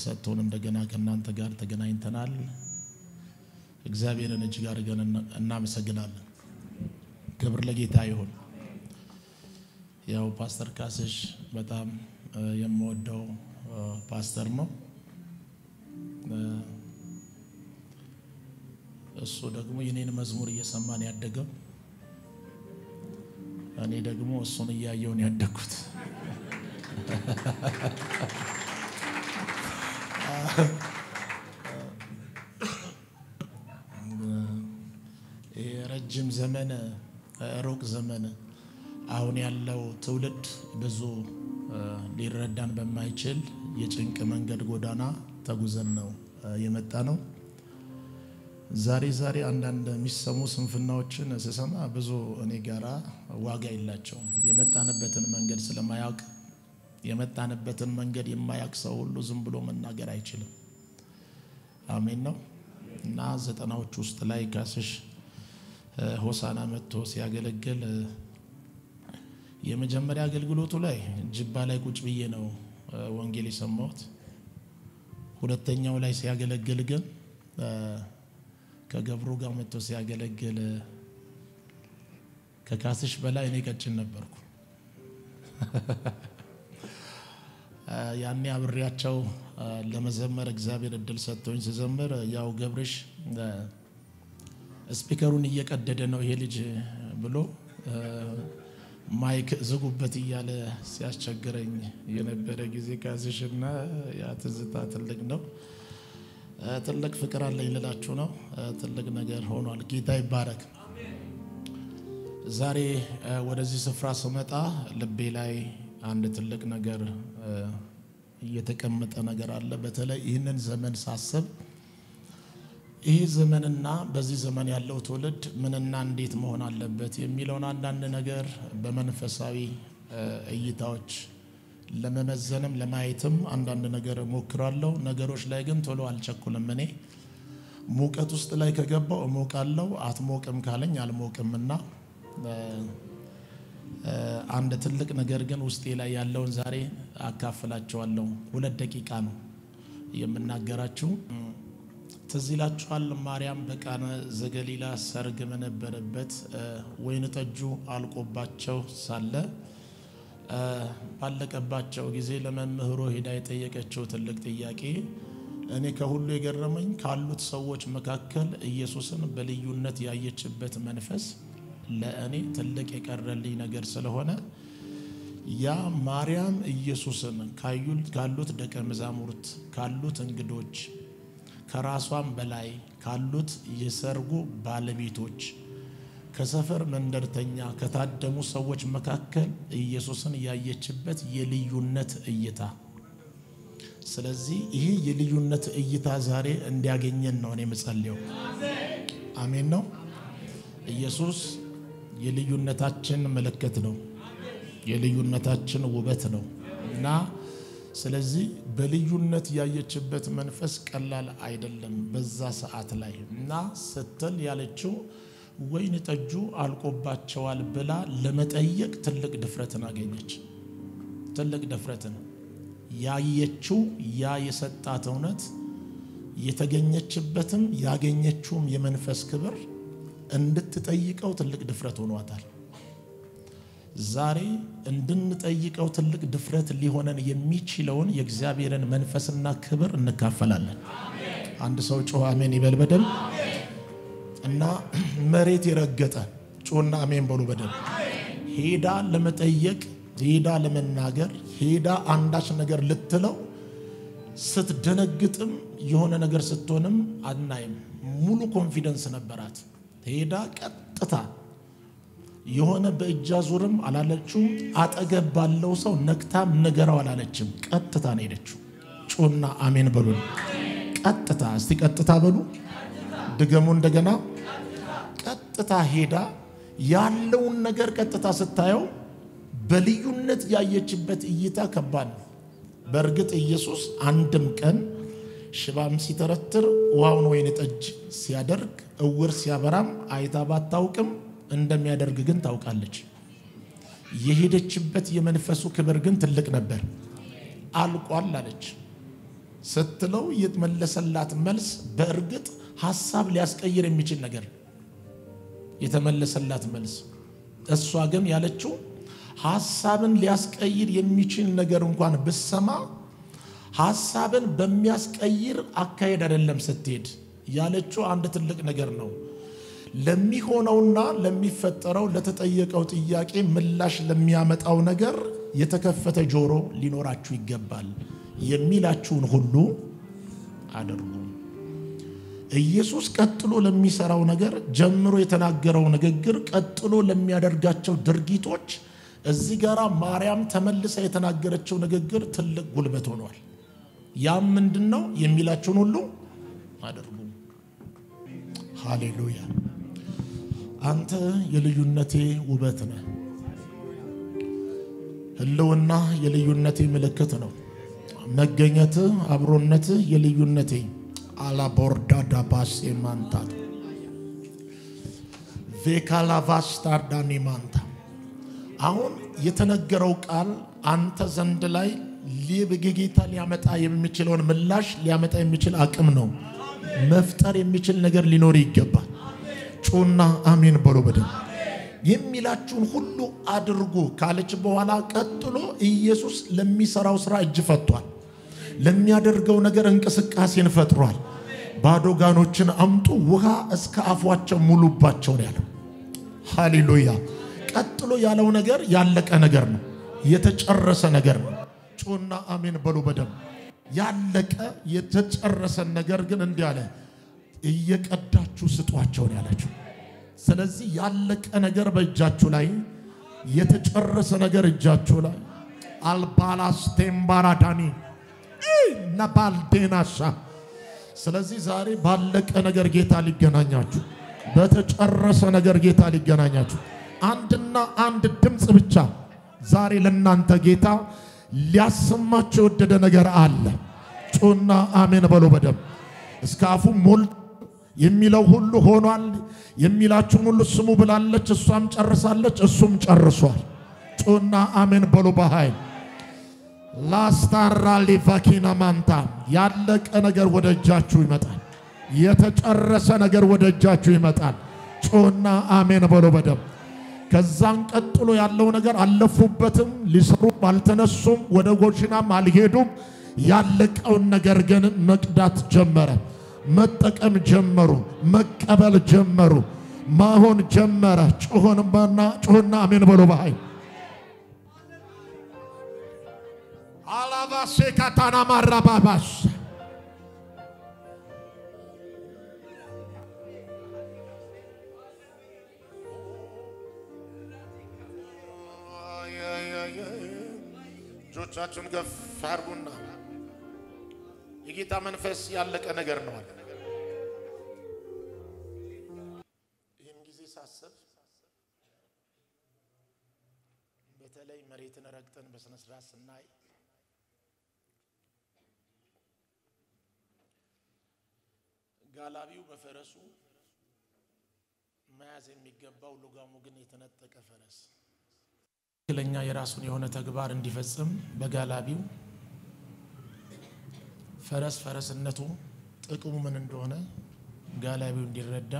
ሰጥቶን እንደገና ከእናንተ ጋር ተገናኝተናል። እግዚአብሔርን እጅግ አድርገን እናመሰግናለን። ክብር ለጌታ ይሁን። ያው ፓስተር ካስሽ በጣም የምወደው ፓስተር ነው። እሱ ደግሞ የኔን መዝሙር እየሰማን ያደገው፣ እኔ ደግሞ እሱን እያየውን ያደግኩት የረጅም ዘመን ሩቅ ዘመን አሁን ያለው ትውልድ ብዙ ሊረዳን በማይችል የጭንቅ መንገድ ጎዳና ተጉዘን ነው የመጣ ነው። ዛሬ ዛሬ አንዳንድ የሚሰሙ ስንፍናዎችን ስሰማ ብዙ እኔ ጋራ ዋጋ የላቸውም። የመጣንበትን መንገድ ስለማያውቅ የመጣንበትን መንገድ የማያውቅ ሰው ሁሉ ዝም ብሎ መናገር አይችልም። አሜን ነው እና ዘጠናዎች ውስጥ ላይ ካስሽ ሆሳና መጥቶ ሲያገለግል የመጀመሪያ አገልግሎቱ ላይ ጅባ ላይ ቁጭ ብዬ ነው ወንጌል የሰማሁት። ሁለተኛው ላይ ሲያገለግል ግን ከገብሩ ጋር መጥቶ ሲያገለግል ከካስሽ በላይ እኔ ቀጭን ነበርኩ። ያኔ አብሬያቸው ለመዘመር እግዚአብሔር እድል ሰጥቶኝ ስዘምር ያው ገብርሽ ስፒከሩን እየቀደደ ነው ይሄ ልጅ ብሎ ማይክ ዝጉበት እያለ ሲያስቸግረኝ የነበረ ጊዜ ካስሽና ያ ትዝታ ትልቅ ነው። ትልቅ ፍቅር አለኝ ልላችሁ ነው። ትልቅ ነገር ሆኗል። ጌታ ይባረክ። ዛሬ ወደዚህ ስፍራ ስመጣ ልቤ ላይ አንድ ትልቅ ነገር እየተቀመጠ ነገር አለ። በተለይ ይህንን ዘመን ሳስብ ይህ ዘመንና በዚህ ዘመን ያለው ትውልድ ምንና እንዴት መሆን አለበት የሚለውን አንዳንድ ነገር በመንፈሳዊ እይታዎች ለመመዘንም ለማየትም አንዳንድ ነገር እሞክራለሁ። ነገሮች ላይ ግን ቶሎ አልቸኩልም። እኔ ሙቀት ውስጥ ላይ ከገባው እሞቃለሁ፣ አትሞቅም ካለኝ አልሞቅምና አንድ ትልቅ ነገር ግን ውስጤ ላይ ያለውን ዛሬ አካፍላቸዋለሁ። ሁለት ደቂቃ ነው የምናገራችሁ። ትዝ ይላችኋል ማርያም በቃና ዘገሊላ ሰርግ በነበረበት ወይን ጠጁ አልቆባቸው ሳለ ባለቀባቸው ጊዜ ለመምህሩ ሄዳ የጠየቀችው ትልቅ ጥያቄ እኔ ከሁሉ የገረመኝ ካሉት ሰዎች መካከል ኢየሱስን በልዩነት ያየችበት መንፈስ ለእኔ ትልቅ የቀረልኝ ነገር ስለሆነ ያ ማርያም ኢየሱስን ካሉት ደቀ መዛሙርት ካሉት እንግዶች ከራሷም በላይ ካሉት የሰርጉ ባለቤቶች ከሰፈር መንደርተኛ ከታደሙ ሰዎች መካከል ኢየሱስን ያየችበት የልዩነት እይታ። ስለዚህ ይህ የልዩነት እይታ ዛሬ እንዲያገኘን ነው እኔ የምጸልየው። አሜን ነው። ኢየሱስ የልዩነታችን ምልክት ነው፣ የልዩነታችን ውበት ነው እና ስለዚህ በልዩነት ያየችበት መንፈስ ቀላል አይደለም በዛ ሰዓት ላይ እና ስትል ያለችው ወይን ጠጁ አልቆባቸዋል ብላ ለመጠየቅ ትልቅ ድፍረትን አገኘች። ትልቅ ድፍረትን ያየችው ያ የሰጣት እውነት የተገኘችበትም ያገኘችውም የመንፈስ ክብር እንድትጠይቀው ትልቅ ድፍረት ሆኗታል። ዛሬ እንድንጠይቀው ትልቅ ድፍረት ሊሆነን የሚችለውን የእግዚአብሔርን መንፈስና ክብር እንካፈላለን። አንድ ሰው ጮኸ አሜን ይበል በደል እና መሬት የረገጠ ጮና አሜን በሉ በደል ሄዳ ለመጠየቅ ሄዳ ለመናገር ሄዳ አንዳች ነገር ልትለው ስትደነግጥም የሆነ ነገር ስትሆንም አናይም። ሙሉ ኮንፊደንስ ነበራት። ሄዳ ቀጥታ የሆነ በእጃ ዙርም አላለችውም። አጠገብ ባለው ሰው ነክታም ንገረው አላለችም። ቀጥታ ነው ሄደችው። ጮና አሜን በሉን። ቀጥታ እስቲ ቀጥታ በሉ ድገሙ እንደገና። ቀጥታ ሄዳ ያለውን ነገር ቀጥታ ስታየው በልዩነት ያየችበት እይታ ከባድ ነው። በእርግጥ ኢየሱስ አንድም ቀን ሽባም ሲተረትር ውሃውን ወይን ጠጅ ሲያደርግ እውር ሲያበራም አይታ ባታውቅም እንደሚያደርግ ግን ታውቃለች። የሄደችበት የመንፈሱ ክብር ግን ትልቅ ነበር። አልቋል አለች። ስትለው የተመለሰላት መልስ በእርግጥ ሀሳብ ሊያስቀይር የሚችል ነገር የተመለሰላት መልስ። እሷ ግን ያለችው ሀሳብን ሊያስቀይር የሚችል ነገር እንኳን ብሰማ ሀሳብን በሚያስቀይር አካሄድ አይደለም ስትሄድ ያለችው አንድ ትልቅ ነገር ነው። ለሚሆነውና ለሚፈጠረው ለተጠየቀው ጥያቄ ምላሽ ለሚያመጣው ነገር የተከፈተ ጆሮ ሊኖራችሁ ይገባል። የሚላችሁን ሁሉ አድርጉ። ኢየሱስ ቀጥሎ ለሚሰራው ነገር ጀምሮ የተናገረው ንግግር፣ ቀጥሎ ለሚያደርጋቸው ድርጊቶች እዚህ ጋር ማርያም ተመልሳ የተናገረችው ንግግር ትልቅ ጉልበት ሆኗል። ያም ምንድን ነው? የሚላችሁን ሁሉ አድርጉ። ሃሌሉያ። አንተ የልዩነቴ ውበት ነህ። ህልውና የልዩነቴ ምልክት ነው። መገኘት፣ አብሮነት የልዩነቴ አላቦርዳ ዳባሴ ማንታት ቬካላቫስታርዳኒ ማንታ አሁን የተነገረው ቃል አንተ ዘንድ ላይ ጌታ ሊያመጣ የሚችለውን ምላሽ ሊያመጣ የሚችል አቅም ነው። መፍጠር የሚችል ነገር ሊኖር ይገባል። ጩና አሜን በሎ በደም የሚላችሁን ሁሉ አድርጉ ካለች በኋላ ቀጥሎ ኢየሱስ ለሚሰራው ስራ እጅ ፈቷል። ለሚያደርገው ነገር እንቅስቃሴን ፈጥሯል። ባዶ ጋኖችን አምጡ፣ ውሃ እስከ አፏቸው ሙሉባቸው ነው ያለው። ሃሌሉያ። ቀጥሎ ያለው ነገር ያለቀ ነገር ነው፣ የተጨረሰ ነገር ነው። ጩና አሜን በሉ በደም ያለቀ የተጨረሰን ነገር ግን እንዲህ አለ፣ እየቀዳችሁ ስጧቸው ነው ያላችሁ። ስለዚህ ያለቀ ነገር በእጃችሁ ላይ የተጨረሰ ነገር እጃችሁ ላይ አልባላስ ቴምባራዳኒ ነባልዴናሳ ስለዚህ ዛሬ ባለቀ ነገር ጌታ ሊገናኛችሁ፣ በተጨረሰ ነገር ጌታ ሊገናኛችሁ። አንድና አንድ ድምፅ ብቻ ዛሬ ለእናንተ ጌታ ሊያሰማችሁ የወደደ ነገር አለ። ጩና አሜን በሎ በደም እስከ አፉ ሞል የሚለው ሁሉ ሆኗል። የሚላችሁን ሁሉ ስሙ ብላለች። እሷም ጨርሳለች፣ እሱም ጨርሷል። ጩና አሜን በሎ በኃይል ላስታራ ሊቫኪና ማንታ ያለቀ ነገር ወደ እጃችሁ ይመጣል። የተጨረሰ ነገር ወደ እጃችሁ ይመጣል። ጮና አሜን በሎ በደም ከዛን ቀጥሎ ያለው ነገር አለፉበትም፣ ሊሰሩም አልተነሱም፣ ወደ ጎሽናም አልሄዱም። ያለቀውን ነገር ግን መቅዳት ጀመረ። መጠቀም ጀመሩ። መቀበል ጀመሩ። ማሆን ጀመረ። ጮሆንና ጮሆና አሜን በሎ በኃይል አላባሴ ካታና ማራባባስ እጆቻችሁን ገፍ አድርጉና የጌታ መንፈስ ያለቀ ነገር ነው አለ። ይህን ጊዜ ሳስብ በተለይ መሬትን ረግጠን በስነ ስርዓት ስናይ ጋላቢው በፈረሱ መያዝ የሚገባው ልጓሙ ግን የተነጠቀ ፈረስ ትክክለኛ የራሱን የሆነ ተግባር እንዲፈጽም በጋላቢው ፈረስ ፈረስነቱ ጥቅሙ ምን እንደሆነ ጋላቢው እንዲረዳ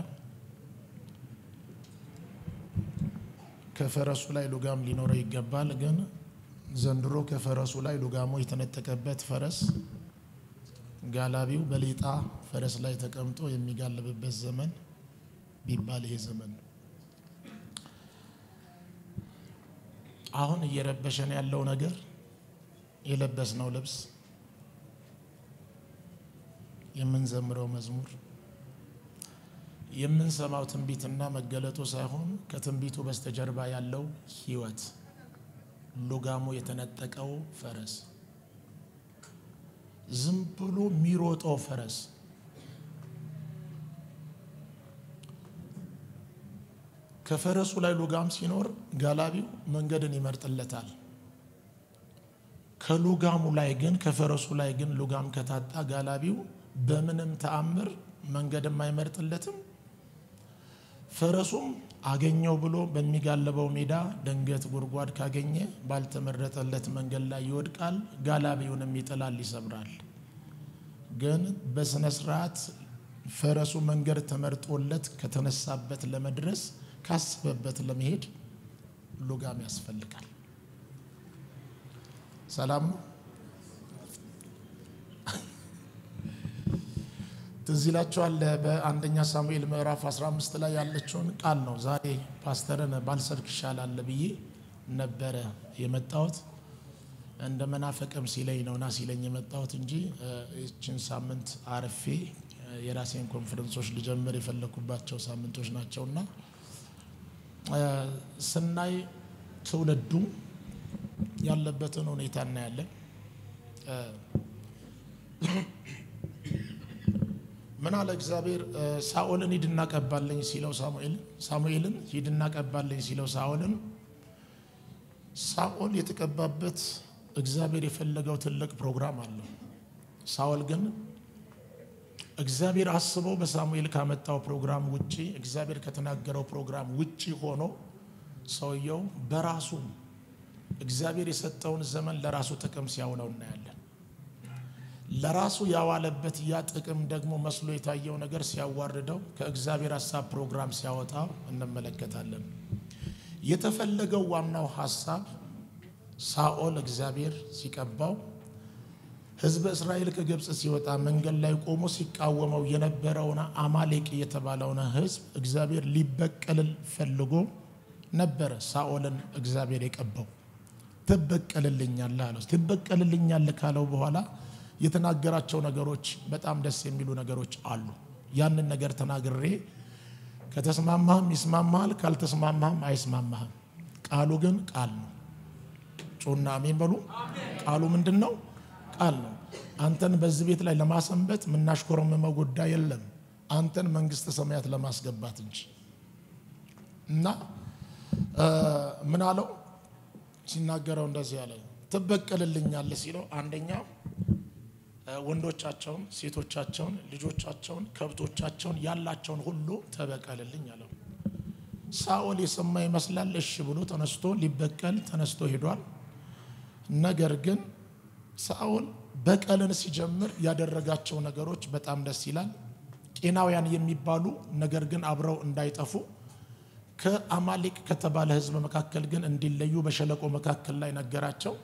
ከፈረሱ ላይ ሉጋም ሊኖረው ይገባል። ግን ዘንድሮ ከፈረሱ ላይ ሉጋሙ የተነጠቀበት ፈረስ ጋላቢው በሌጣ ፈረስ ላይ ተቀምጦ የሚጋልብበት ዘመን ቢባል ይሄ ዘመን ነው። አሁን እየረበሸን ያለው ነገር የለበስነው ልብስ፣ የምንዘምረው መዝሙር፣ የምንሰማው ትንቢትና መገለጡ ሳይሆን ከትንቢቱ በስተጀርባ ያለው ሕይወት ሉጋሙ የተነጠቀው ፈረስ ዝም ብሎ የሚሮጠው ፈረስ ከፈረሱ ላይ ሉጋም ሲኖር ጋላቢው መንገድን ይመርጥለታል። ከሉጋሙ ላይ ግን ከፈረሱ ላይ ግን ሉጋም ከታጣ ጋላቢው በምንም ተአምር መንገድም አይመርጥለትም። ፈረሱም አገኘው ብሎ በሚጋለበው ሜዳ ድንገት ጉድጓድ ካገኘ ባልተመረጠለት መንገድ ላይ ይወድቃል። ጋላቢውንም ይጥላል፣ ይሰብራል። ግን በስነ ስርዓት ፈረሱ መንገድ ተመርጦለት ከተነሳበት ለመድረስ ካሰበበት ለመሄድ ሉጋም ያስፈልጋል። ሰላም ነው። ትዝ ይላችኋል። በአንደኛ ሳሙኤል ምዕራፍ 15 ላይ ያለችውን ቃል ነው። ዛሬ ፓስተርን ባልሰብክ ይሻላል ብዬ ነበረ የመጣሁት። እንደ መናፈቅም ሲለኝ ነው ና ሲለኝ የመጣሁት እንጂ ይችን ሳምንት አርፌ የራሴን ኮንፈረንሶች ልጀምር የፈለኩባቸው ሳምንቶች ናቸውና ስናይ ትውልዱ ያለበትን ሁኔታ እናያለን። ምን አለ እግዚአብሔር ሳኦልን ሂድና ቀባለኝ ሲለው ሳሙኤል ሳሙኤልን ሂድና ቀባለኝ ሲለው ሳኦልን ሳኦል የተቀባበት እግዚአብሔር የፈለገው ትልቅ ፕሮግራም አለው። ሳኦል ግን እግዚአብሔር አስበው በሳሙኤል ካመጣው ፕሮግራም ውጪ እግዚአብሔር ከተናገረው ፕሮግራም ውጪ ሆኖ ሰውየው በራሱ እግዚአብሔር የሰጠውን ዘመን ለራሱ ጥቅም ሲያውለው እናያለን። ለራሱ ያዋለበት ያ ጥቅም ደግሞ መስሎ የታየው ነገር ሲያዋርደው ከእግዚአብሔር ሀሳብ ፕሮግራም ሲያወጣው እንመለከታለን። የተፈለገው ዋናው ሀሳብ ሳኦል እግዚአብሔር ሲቀባው ሕዝበ እስራኤል ከግብፅ ሲወጣ መንገድ ላይ ቆሞ ሲቃወመው የነበረውን አማሌቅ የተባለውን ሕዝብ እግዚአብሔር ሊበቀልል ፈልጎ ነበረ። ሳኦልን እግዚአብሔር የቀባው ትበቀልልኛለህ አለው። ትበቀልልኛለህ ካለው በኋላ የተናገራቸው ነገሮች በጣም ደስ የሚሉ ነገሮች አሉ። ያንን ነገር ተናግሬ ከተስማማህም ይስማማሃል፣ ካልተስማማህም አይስማማህም። ቃሉ ግን ቃል ነው። ጩና አሜን በሉ። ቃሉ ምንድን ነው? ቃል ነው። አንተን በዚህ ቤት ላይ ለማሰንበት የምናሽኮረመመው ጉዳይ የለም። አንተን መንግስተ ሰማያት ለማስገባት እንጂ እና ምን አለው ሲናገረው እንደዚህ ያለ ትበቀልልኛለህ ሲለው አንደኛ ወንዶቻቸውን፣ ሴቶቻቸውን፣ ልጆቻቸውን፣ ከብቶቻቸውን ያላቸውን ሁሉ ተበቀልልኝ አለው። ሳኦል የሰማ ይመስላል። እሺ ብሎ ተነስቶ ሊበቀል ተነስቶ ሄዷል። ነገር ግን ሳኦል በቀልን ሲጀምር ያደረጋቸው ነገሮች በጣም ደስ ይላል። ቄናውያን የሚባሉ ነገር ግን አብረው እንዳይጠፉ ከአማሌቅ ከተባለ ሕዝብ መካከል ግን እንዲለዩ በሸለቆ መካከል ላይ ነገራቸው።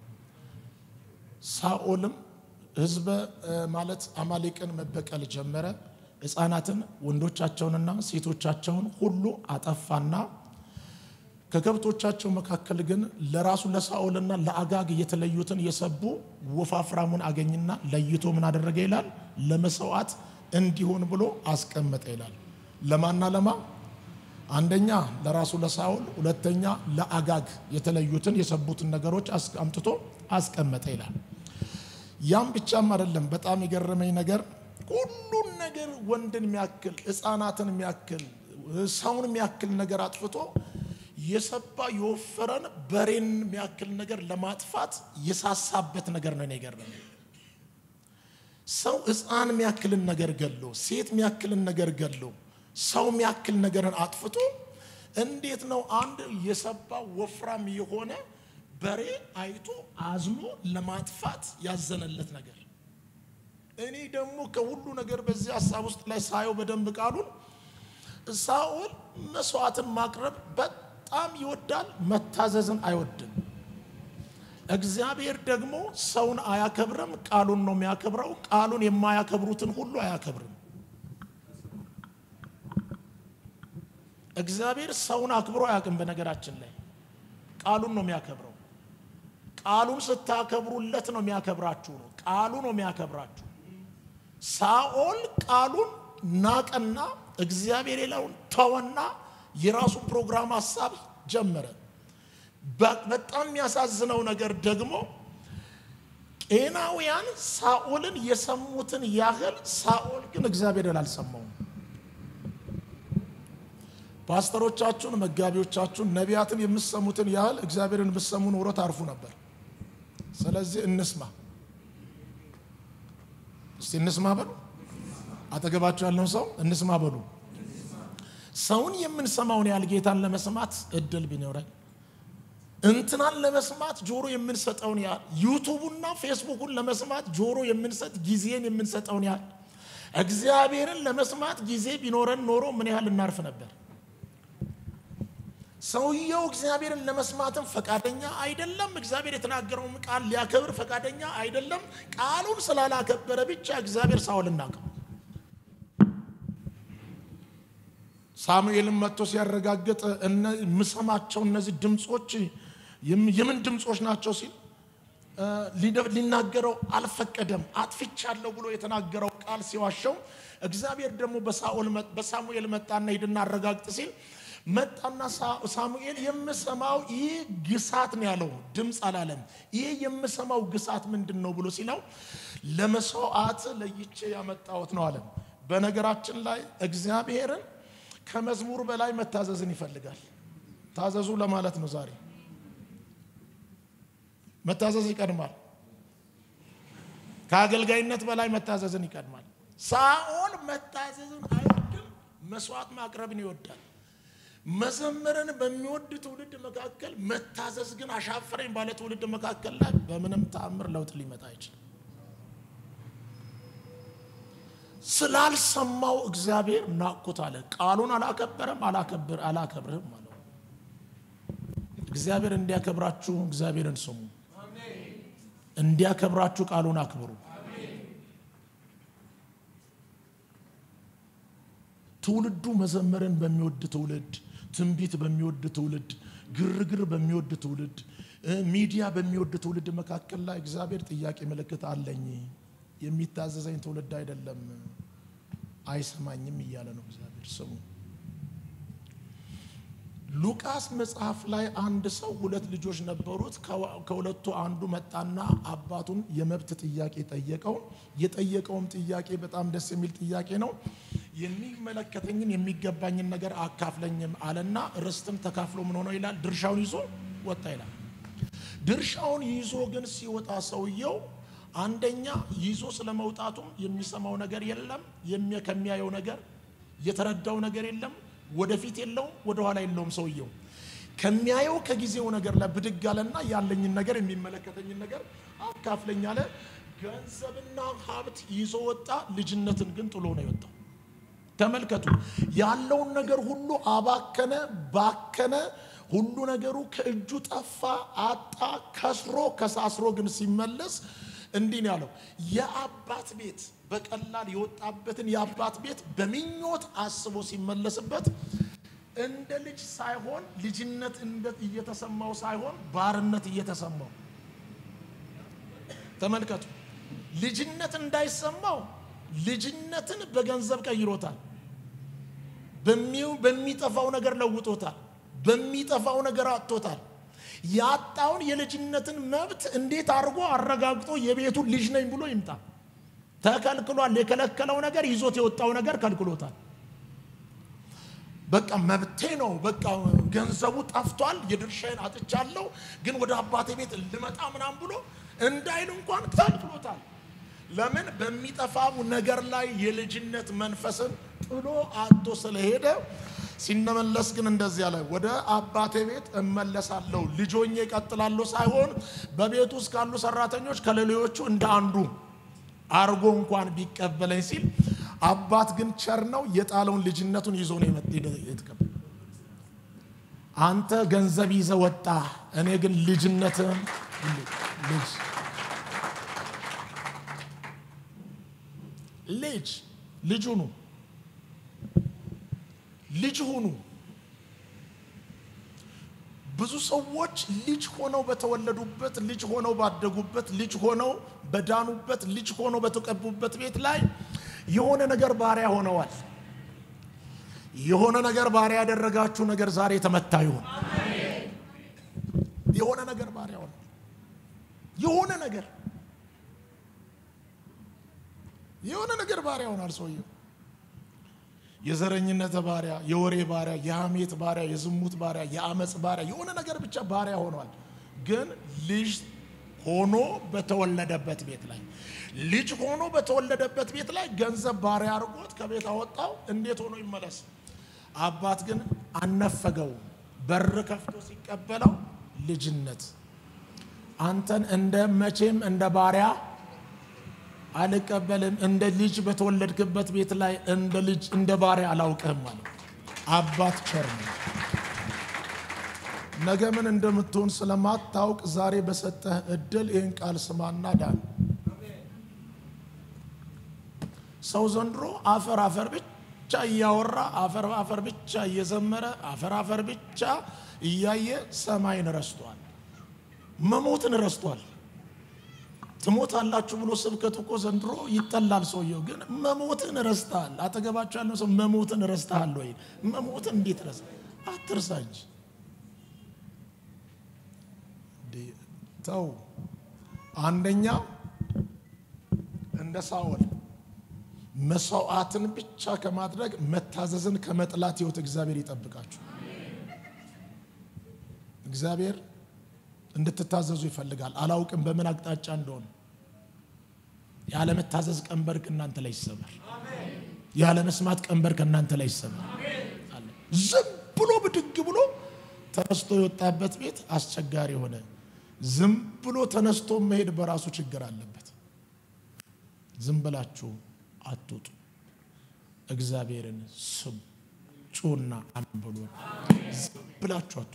ሳኦልም ሕዝበ ማለት አማሌቅን መበቀል ጀመረ። ሕፃናትን ወንዶቻቸውንና ሴቶቻቸውን ሁሉ አጠፋና ከከብቶቻቸው መካከል ግን ለራሱ ለሳኦልና ለአጋግ የተለዩትን የሰቡ ወፋፍራሙን አገኝና ለይቶ ምን አደረገ ይላል? ለመስዋዕት እንዲሆን ብሎ አስቀመጠ ይላል። ለማና ለማ አንደኛ ለራሱ ለሳኦል፣ ሁለተኛ ለአጋግ የተለዩትን የሰቡትን ነገሮች አምጥቶ አስቀመጠ ይላል። ያም ብቻም አይደለም። በጣም የገረመኝ ነገር ሁሉን ነገር ወንድን የሚያክል ሕፃናትን የሚያክል ሰውን የሚያክል ነገር አጥፍቶ የሰባ የወፈረን በሬን የሚያክል ነገር ለማጥፋት የሳሳበት ነገር ነው የገረመኝ። ሰው ሕፃን የሚያክልን ነገር ገሎ ሴት የሚያክልን ነገር ገሎ ሰው የሚያክል ነገርን አጥፍቶ እንዴት ነው አንድ የሰባ ወፍራም የሆነ በሬ አይቶ አዝኖ ለማጥፋት ያዘነለት ነገር? እኔ ደግሞ ከሁሉ ነገር በዚህ ሀሳብ ውስጥ ላይ ሳየው በደንብ ቃሉን ሳኦል መስዋዕትን ማቅረብ በጣም ይወዳል፣ መታዘዝን አይወድም። እግዚአብሔር ደግሞ ሰውን አያከብርም፣ ቃሉን ነው የሚያከብረው። ቃሉን የማያከብሩትን ሁሉ አያከብርም። እግዚአብሔር ሰውን አክብሮ አያውቅም። በነገራችን ላይ ቃሉን ነው የሚያከብረው። ቃሉን ስታከብሩለት ነው የሚያከብራችሁ ነው። ቃሉ ነው የሚያከብራችሁ። ሳኦል ቃሉን ናቀና እግዚአብሔር የለውን ተወና የራሱን ፕሮግራም ሀሳብ ጀመረ። በጣም የሚያሳዝነው ነገር ደግሞ ቄናውያን ሳኦልን የሰሙትን ያህል ሳኦል ግን እግዚአብሔርን አልሰማውም። ፓስተሮቻችሁን፣ መጋቢዎቻችሁን፣ ነቢያትን የምሰሙትን ያህል እግዚአብሔርን የምሰሙ ኖሮ ታርፉ ነበር። ስለዚህ እንስማ፣ እስቲ እንስማ በሉ። አጠገባችሁ ያለውን ሰው እንስማ በሉ። ሰውን የምንሰማውን ያህል ጌታን ለመስማት እድል ቢኖረን እንትናን ለመስማት ጆሮ የምንሰጠውን ያህል ዩቱቡና ፌስቡኩን ለመስማት ጆሮ የምንሰጥ ጊዜን የምንሰጠውን ያህል እግዚአብሔርን ለመስማት ጊዜ ቢኖረን ኖሮ ምን ያህል እናርፍ ነበር? ሰውየው እግዚአብሔርን ለመስማትም ፈቃደኛ አይደለም። እግዚአብሔር የተናገረውን ቃል ሊያከብር ፈቃደኛ አይደለም። ቃሉን ስላላከበረ ብቻ እግዚአብሔር ሳውልን ናቀው። ሳሙኤልን መጥቶ ሲያረጋግጥ የምሰማቸው እነዚህ ድምፆች የምን ድምፆች ናቸው ሲል ሊናገረው አልፈቀደም። አጥፍቻለሁ ብሎ የተናገረው ቃል ሲዋሸው እግዚአብሔር ደግሞ በሳሙኤል መጣና ሂድና አረጋግጥ ሲል መጣና ሳሙኤል የምሰማው ይህ ግሳት ነው ያለው፣ ድምፅ አላለም። ይህ የምሰማው ግሳት ምንድን ነው ብሎ ሲለው ለመስዋዕት ለይቼ ያመጣሁት ነው አለም። በነገራችን ላይ እግዚአብሔርን ከመዝሙር በላይ መታዘዝን ይፈልጋል። ታዘዙ ለማለት ነው ዛሬ መታዘዝ ይቀድማል። ከአገልጋይነት በላይ መታዘዝን ይቀድማል። ሳኦል መታዘዝን አይወድም፣ መስዋዕት ማቅረብን ይወዳል። መዘመርን በሚወድ ትውልድ መካከል መታዘዝ ግን አሻፈረኝ ባለ ትውልድ መካከል ላይ በምንም ተአምር ለውጥ ሊመጣ አይችልም። ስላልሰማው እግዚአብሔር ናቅኩት አለ። ቃሉን አላከበረም፣ አላከብር አላከብርህም አለው። እግዚአብሔር እንዲያከብራችሁ እግዚአብሔርን ስሙ። እንዲያከብራችሁ ቃሉን አክብሩ። ትውልዱ መዘመርን በሚወድ ትውልድ፣ ትንቢት በሚወድ ትውልድ፣ ግርግር በሚወድ ትውልድ፣ ሚዲያ በሚወድ ትውልድ መካከል ላይ እግዚአብሔር ጥያቄ ምልክት አለኝ። የሚታዘዘኝ ትውልድ አይደለም፣ አይሰማኝም እያለ ነው እግዚአብሔር። ስሙ። ሉቃስ መጽሐፍ ላይ አንድ ሰው ሁለት ልጆች ነበሩት። ከሁለቱ አንዱ መጣና አባቱን የመብት ጥያቄ ጠየቀው። የጠየቀውም ጥያቄ በጣም ደስ የሚል ጥያቄ ነው። የሚመለከተኝን የሚገባኝን ነገር አካፍለኝም አለና ርስትም ተካፍሎ ምን ሆነው ይላል ድርሻውን ይዞ ወጣ ይላል። ድርሻውን ይዞ ግን ሲወጣ ሰውየው አንደኛ ይዞ ስለመውጣቱም የሚሰማው ነገር የለም፣ ከሚያየው ነገር የተረዳው ነገር የለም ወደፊት የለውም፣ ወደኋላ የለውም። ሰውየው ከሚያየው ከጊዜው ነገር ላይ ብድግ አለና ያለኝን ነገር የሚመለከተኝን ነገር አካፍለኝ አለ። ገንዘብና ሀብት ይዞ ወጣ፣ ልጅነትን ግን ጥሎ ነው የወጣው። ተመልከቱ፣ ያለውን ነገር ሁሉ አባከነ፣ ባከነ። ሁሉ ነገሩ ከእጁ ጠፋ፣ አጣ፣ ከስሮ ከሳስሮ ግን ሲመለስ እንዲህ ነው ያለው የአባት ቤት በቀላል የወጣበትን የአባት ቤት በምኞት አስቦ ሲመለስበት እንደ ልጅ ሳይሆን ልጅነት እየተሰማው ሳይሆን ባርነት እየተሰማው ተመልከቱ። ልጅነት እንዳይሰማው ልጅነትን በገንዘብ ቀይሮታል። በሚጠፋው ነገር ለውጦታል። በሚጠፋው ነገር አጥቶታል። ያጣውን የልጅነትን መብት እንዴት አድርጎ አረጋግጦ የቤቱ ልጅ ነኝ ብሎ ይምጣ? ተከልክሏል። የከለከለው ነገር ይዞት የወጣው ነገር ከልክሎታል። በቃ መብቴ ነው፣ በቃ ገንዘቡ ጠፍቷል፣ የድርሻዬን አጥቻለሁ፣ ግን ወደ አባቴ ቤት ልመጣ ምናም ብሎ እንዳይል እንኳን ከልክሎታል። ለምን? በሚጠፋው ነገር ላይ የልጅነት መንፈስን ጥሎ አጥቶ ስለሄደ ሲነመለስ ግን እንደዚህ አለ፣ ወደ አባቴ ቤት እመለሳለሁ፣ ልጆኜ እቀጥላለሁ ሳይሆን በቤት ውስጥ ካሉ ሰራተኞች ከሌሎቹ እንደ አንዱ አርጎ እንኳን ቢቀበለኝ ሲል አባት ግን ቸር ነው፣ የጣለውን ልጅነቱን ይዞ ነው የተቀበለ። አንተ ገንዘብ ይዘ ወጣ፣ እኔ ግን ልጅነትን ልጅ ልጅ ልጅ ሁኑ፣ ልጅ ሁኑ። ብዙ ሰዎች ልጅ ሆነው በተወለዱበት ልጅ ሆነው ባደጉበት ልጅ ሆነው በዳኑበት ልጅ ሆነው በተቀቡበት ቤት ላይ የሆነ ነገር ባሪያ ሆነዋል። የሆነ ነገር ባሪያ ያደረጋችሁ ነገር ዛሬ የተመታ ይሁን። የሆነ ነገር ባሪያ ሆነ። የሆነ ነገር የሆነ ነገር ባሪያ ሆናል ሰውየው። የዘረኝነት ባሪያ፣ የወሬ ባሪያ፣ የሐሜት ባሪያ፣ የዝሙት ባሪያ፣ የአመፅ ባሪያ፣ የሆነ ነገር ብቻ ባሪያ ሆኗል። ግን ልጅ ሆኖ በተወለደበት ቤት ላይ ልጅ ሆኖ በተወለደበት ቤት ላይ ገንዘብ ባሪያ አድርጎት ከቤት አወጣው። እንዴት ሆኖ ይመለስ? አባት ግን አነፈገው። በር ከፍቶ ሲቀበለው ልጅነት አንተን እንደ መቼም እንደ ባሪያ አልቀበልም። እንደ ልጅ በተወለድክበት ቤት ላይ እንደ ልጅ እንደ ባሪያ አላውቅህም አለ። አባት ቸር ነው። ነገ ምን እንደምትሆን ስለማታውቅ ዛሬ በሰጠህ እድል ይህን ቃል ስማና ዳን። ሰው ዘንድሮ አፈር አፈር ብቻ እያወራ አፈር አፈር ብቻ እየዘመረ አፈር አፈር ብቻ እያየ ሰማይን ረስቷል። መሞትን ረስቷል። ትሞታላችሁ ብሎ ስብከት እኮ ዘንድሮ ይጠላል። ሰውየው ግን መሞትን ረስተሃል። አጠገባቸው ያለው ሰው መሞትን ረስተሃል ወይ? መሞትን እንዴት ረስ አትርሳ እንጂ ተው። አንደኛ እንደ ሳኦል መስዋዕትን ብቻ ከማድረግ መታዘዝን ከመጥላት ህይወት እግዚአብሔር ይጠብቃችሁ። እግዚአብሔር እንድትታዘዙ ይፈልጋል። አላውቅም በምን አቅጣጫ እንደሆነ። ያለመታዘዝ ቀንበር ከእናንተ ላይ ይሰበር። ያለመስማት ቀንበር ከእናንተ ላይ ይሰበር። ዝም ብሎ ብድግ ብሎ ተነስቶ የወጣበት ቤት አስቸጋሪ ሆነ። ዝም ብሎ ተነስቶ መሄድ በራሱ ችግር አለበት። ዝም ብላችሁ አትውጡ። እግዚአብሔርን ስሙ፣ ጩና አንብሉ። ዝም ብላችሁ አትውጡ።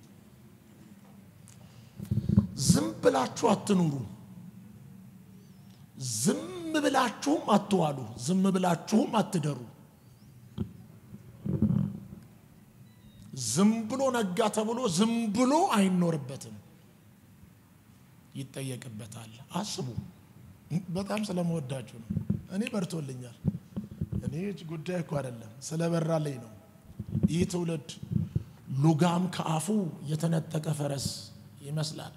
ዝም ብላችሁ አትኑሩ። ዝም ብላችሁም አትዋሉ። ዝም ብላችሁም አትደሩ። ዝም ብሎ ነጋ ተብሎ ዝም ብሎ አይኖርበትም፣ ይጠየቅበታል። አስቡ። በጣም ስለመወዳችሁ ነው። እኔ በርቶልኛል። እኔ ጉዳይ እኮ አይደለም ስለበራልኝ ነው። ይህ ትውልድ ሉጋም ከአፉ የተነጠቀ ፈረስ ይመስላል።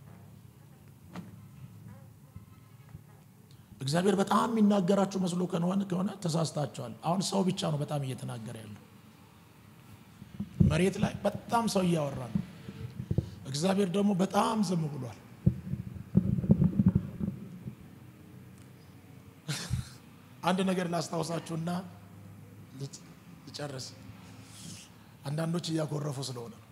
እግዚአብሔር በጣም የሚናገራችሁ መስሎ ከሆነ ከሆነ ተሳስታችኋል። አሁን ሰው ብቻ ነው በጣም እየተናገረ ያለው። መሬት ላይ በጣም ሰው እያወራ ነው። እግዚአብሔር ደግሞ በጣም ዝም ብሏል። አንድ ነገር ላስታውሳችሁና ልጨርስ። አንዳንዶች እያኮረፉ ስለሆነ ነው።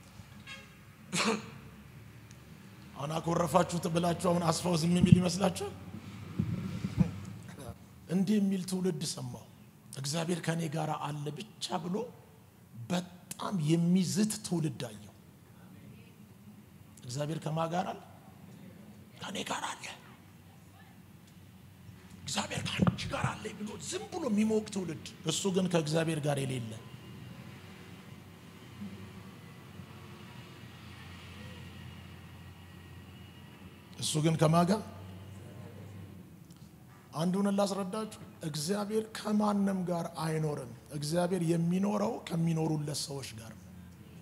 አሁን አኮረፋችሁት ብላችሁ አሁን አስፋው ዝም የሚል ይመስላችኋል? እንዲህ የሚል ትውልድ ሰማሁ። እግዚአብሔር ከእኔ ጋር አለ ብቻ ብሎ በጣም የሚዝት ትውልድ አየሁ። እግዚአብሔር ከማ ጋር አለ? ከእኔ ጋር አለ። እግዚአብሔር ከአንቺ ጋር አለ ብሎ ዝም ብሎ የሚሞቅ ትውልድ፣ እሱ ግን ከእግዚአብሔር ጋር የሌለ እሱ ግን ከማጋ አንዱን ላስረዳችሁ። እግዚአብሔር ከማንም ጋር አይኖርም። እግዚአብሔር የሚኖረው ከሚኖሩለት ሰዎች ጋር ነው።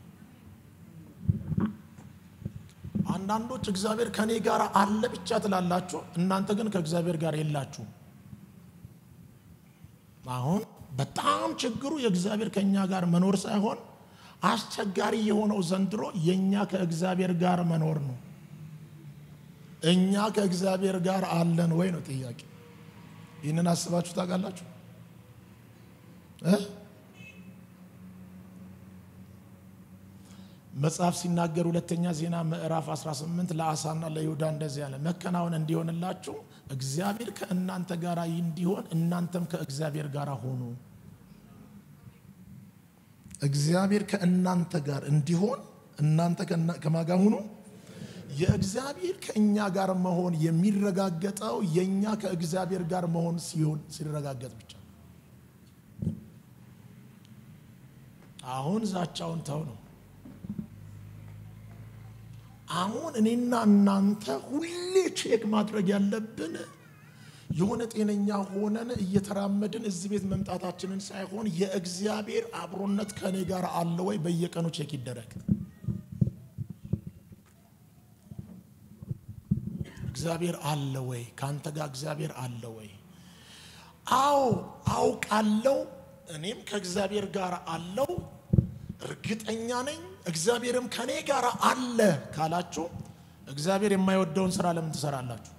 አንዳንዶች እግዚአብሔር ከኔ ጋር አለ ብቻ ትላላችሁ፣ እናንተ ግን ከእግዚአብሔር ጋር የላችሁም። አሁን በጣም ችግሩ የእግዚአብሔር ከእኛ ጋር መኖር ሳይሆን አስቸጋሪ የሆነው ዘንድሮ የእኛ ከእግዚአብሔር ጋር መኖር ነው። እኛ ከእግዚአብሔር ጋር አለን ወይ ነው ጥያቄ። ይህንን አስባችሁ ታውቃላችሁ? መጽሐፍ ሲናገር ሁለተኛ ዜና ምዕራፍ 18 ለአሳና ለይሁዳ እንደዚህ ያለ መከናወን እንዲሆንላችሁ እግዚአብሔር ከእናንተ ጋር እንዲሆን እናንተም ከእግዚአብሔር ጋር ሆኑ። እግዚአብሔር ከእናንተ ጋር እንዲሆን እናንተ ከማጋ ሁኑ። የእግዚአብሔር ከእኛ ጋር መሆን የሚረጋገጠው የእኛ ከእግዚአብሔር ጋር መሆን ሲሆን ሲረጋገጥ ብቻ። አሁን ዛቻውን ተው ነው። አሁን እኔና እናንተ ሁሌ ቼክ ማድረግ ያለብን የሆነ ጤነኛ ሆነን እየተራመድን እዚህ ቤት መምጣታችንን ሳይሆን የእግዚአብሔር አብሮነት ከእኔ ጋር አለ ወይ በየቀኑ ቼክ ይደረግ። እግዚአብሔር አለ ወይ? ከአንተ ጋር እግዚአብሔር አለ ወይ? አዎ አውቃለሁ። እኔም ከእግዚአብሔር ጋር አለው እርግጠኛ ነኝ። እግዚአብሔርም ከኔ ጋር አለ ካላችሁ እግዚአብሔር የማይወደውን ስራ ለምን ትሰራላችሁ?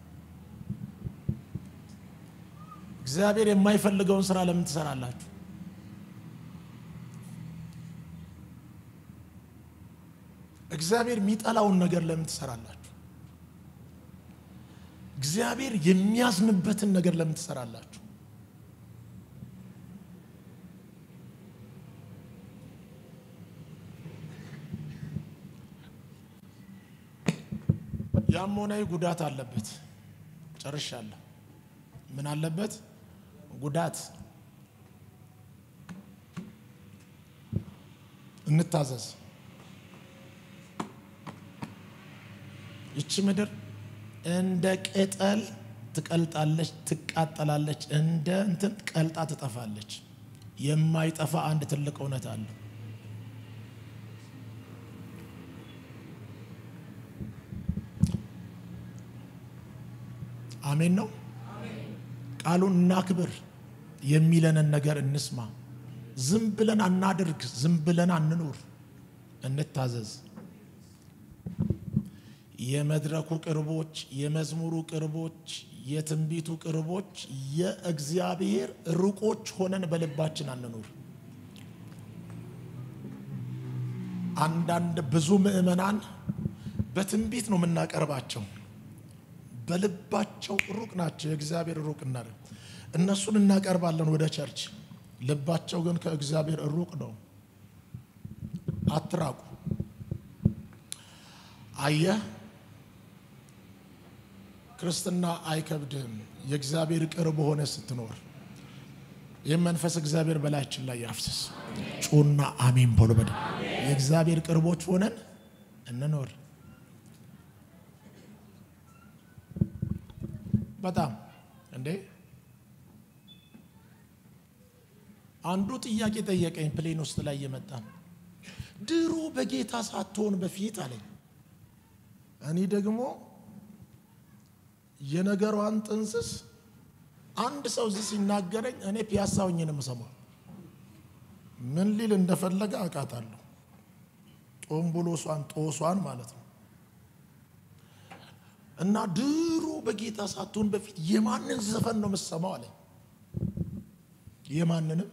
እግዚአብሔር የማይፈልገውን ስራ ለምን ትሰራላችሁ? እግዚአብሔር የሚጠላውን ነገር ለምን ትሰራላችሁ? እግዚአብሔር የሚያዝንበትን ነገር ለምን ትሰራላችሁ? ያም ሆነ ጉዳት አለበት። ጨርሻለሁ። ምን አለበት? ጉዳት። እንታዘዝ። ይቺ ምድር እንደ ቅጠል ትቀልጣለች፣ ትቃጠላለች፣ እንደ እንትን ቀልጣ ትጠፋለች። የማይጠፋ አንድ ትልቅ እውነት አለ። አሜን ነው። ቃሉን እናክብር፣ የሚለንን ነገር እንስማ። ዝም ብለን አናድርግ፣ ዝም ብለን አንኑር፣ እንታዘዝ። የመድረኩ ቅርቦች፣ የመዝሙሩ ቅርቦች፣ የትንቢቱ ቅርቦች፣ የእግዚአብሔር ሩቆች ሆነን በልባችን አንኑር። አንዳንድ ብዙ ምዕመናን በትንቢት ነው የምናቀርባቸው በልባቸው ሩቅ ናቸው። የእግዚአብሔር ሩቅ እና እነሱን እናቀርባለን ወደ ቸርች፣ ልባቸው ግን ከእግዚአብሔር ሩቅ ነው። አትራቁ። አየህ፣ ክርስትና አይከብድም የእግዚአብሔር ቅርብ ሆነ ስትኖር። ይህም መንፈስ እግዚአብሔር በላያችን ላይ ያፍስስ። ጩና አሜን በሎ። በደ የእግዚአብሔር ቅርቦች ሆነን እንኖር። በጣም እንዴ አንዱ ጥያቄ ጠየቀኝ። ፕሌን ውስጥ ላይ እየመጣ ድሮ በጌታ ሳትሆን በፊት አለኝ። እኔ ደግሞ የነገሯን ጥንስስ አንድ ሰው እዚህ ሲናገረኝ እኔ ፒያሳ ሆኜ ነው የምሰማው። ምን ሊል እንደፈለገ አውቃታለሁ። ጦምቡሎሷን ጦሷን ማለት ነው። እና ድሮ በጌታ ሳትሆን በፊት የማንን ዘፈን ነው የምትሰማው አለኝ። የማንንም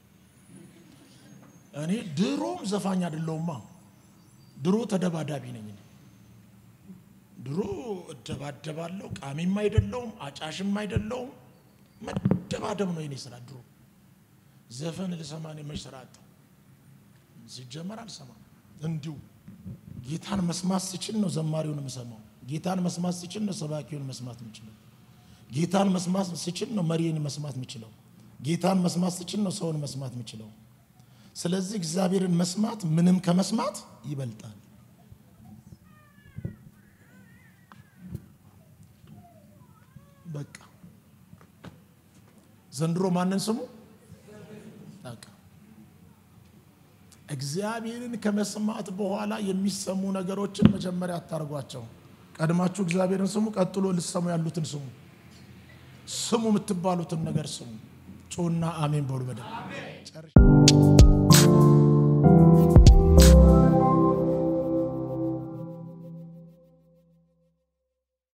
እኔ ድሮም ዘፋኝ አይደለሁማ። ድሮ ተደባዳቢ ነኝ። ድሮ እደባደባለሁ። ቃሚም አይደለሁም፣ አጫሽም አይደለሁም። መደባደብ ነው የኔ ስራ። ድሮ ዘፈን ልሰማ እኔ መች ስራ አጣሁ? ሲጀመር አልሰማም። እንዲሁ ጌታን መስማት ስችል ነው ዘማሪውን የምሰማው። ጌታን መስማት ስችል ነው ሰባኪውን መስማት የምችለው። ጌታን መስማት ስችል ነው መሪን መስማት የምችለው። ጌታን መስማት ስችል ነው ሰውን መስማት የምችለው። ስለዚህ እግዚአብሔርን መስማት ምንም ከመስማት ይበልጣል። በቃ ዘንድሮ ማንን ስሙ? በቃ እግዚአብሔርን ከመስማት በኋላ የሚሰሙ ነገሮችን መጀመሪያ አታርጓቸው። ቀድማችሁ እግዚአብሔርን ስሙ፣ ቀጥሎ ልሰሙ ያሉትን ስሙ። ስሙ የምትባሉትን ነገር ስሙ። ጮና አሜን በሉ በደንብ